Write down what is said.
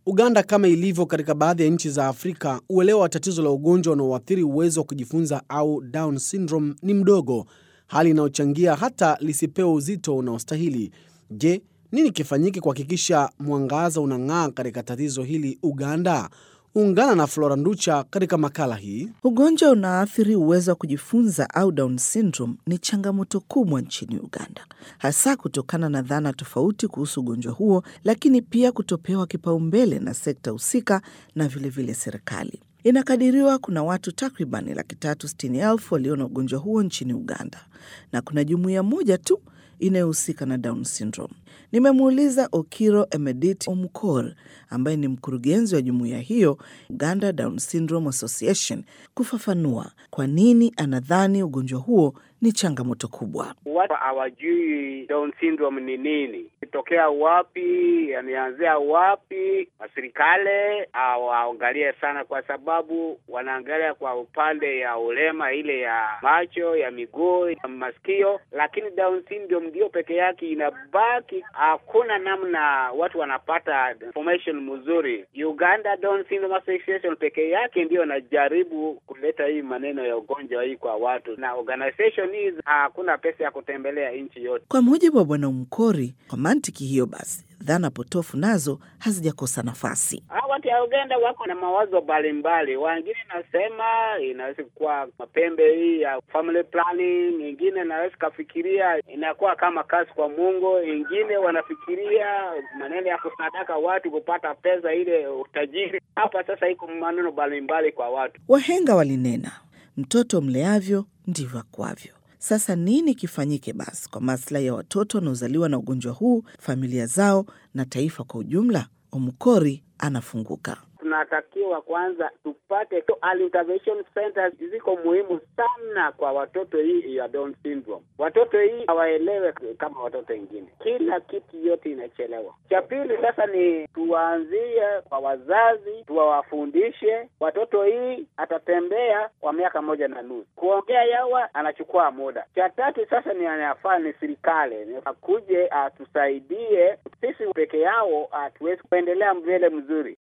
Uganda, kama ilivyo katika baadhi ya nchi za Afrika, uelewa wa tatizo la ugonjwa unaoathiri uwezo wa kujifunza au Down syndrome ni mdogo, hali inayochangia hata lisipewe uzito unaostahili. Je, nini kifanyike kuhakikisha mwangaza unang'aa katika tatizo hili Uganda? Ungana na Flora Nducha katika makala hii. Ugonjwa unaathiri uwezo wa kujifunza au Down syndrome ni changamoto kubwa nchini Uganda, hasa kutokana na dhana tofauti kuhusu ugonjwa huo, lakini pia kutopewa kipaumbele na sekta husika na vilevile vile serikali. Inakadiriwa kuna watu takriban laki tatu sitini elfu walio na ugonjwa huo nchini Uganda, na kuna jumuiya moja tu inayohusika na Down syndrome. Nimemuuliza Okiro Emedit Omukor ambaye ni mkurugenzi wa jumuiya hiyo Uganda Down Syndrome Association kufafanua kwa nini anadhani ugonjwa huo ni changamoto kubwa. Watu hawajui Down syndrome ni nini, itokea wapi, yameanzia wapi. Serikali hawaangalie sana, kwa sababu wanaangalia kwa upande ya ulema, ile ya macho, ya miguu, ya masikio, lakini Down syndrome ndio peke yake inabaki. Hakuna namna watu wanapata information mzuri. Uganda Down Syndrome Association peke yake ndio anajaribu kuleta hii maneno ya ugonjwa hii kwa watu, na organization hii hakuna pesa ya kutembelea nchi yote. Kwa mujibu wa Bwana Umkori, kwa mantiki hiyo basi dhana potofu nazo hazijakosa nafasi. Hawa watu ya Uganda wako na mawazo mbalimbali. Wengine nasema inaweza kuwa mapembe hii ya family planning, ingine inaweza kafikiria inakuwa kama kazi kwa Mungu, ingine wanafikiria maneno ya kusadaka watu kupata pesa ile utajiri. Hapa sasa iko maneno mbalimbali kwa watu. Wahenga walinena, mtoto mleavyo ndivyo akwavyo. Sasa nini kifanyike basi kwa maslahi ya watoto wanaozaliwa na ugonjwa huu, familia zao na taifa kwa ujumla? Omukori anafunguka. Tunatakiwa kwanza tupate early intervention centers, ziko muhimu sana kwa watoto hii ya Down syndrome. Watoto hii hawaelewe kama watoto wengine, kila kitu yote inachelewa. Cha pili sasa ni tuwaanzie kwa wazazi, tuwawafundishe watoto. Hii atatembea kwa miaka moja na nusu, kuongea yawa anachukua muda. Cha tatu sasa ni anafaa ni serikali akuje atusaidie, sisi peke yao hatuwezi kuendelea mbele mzuri.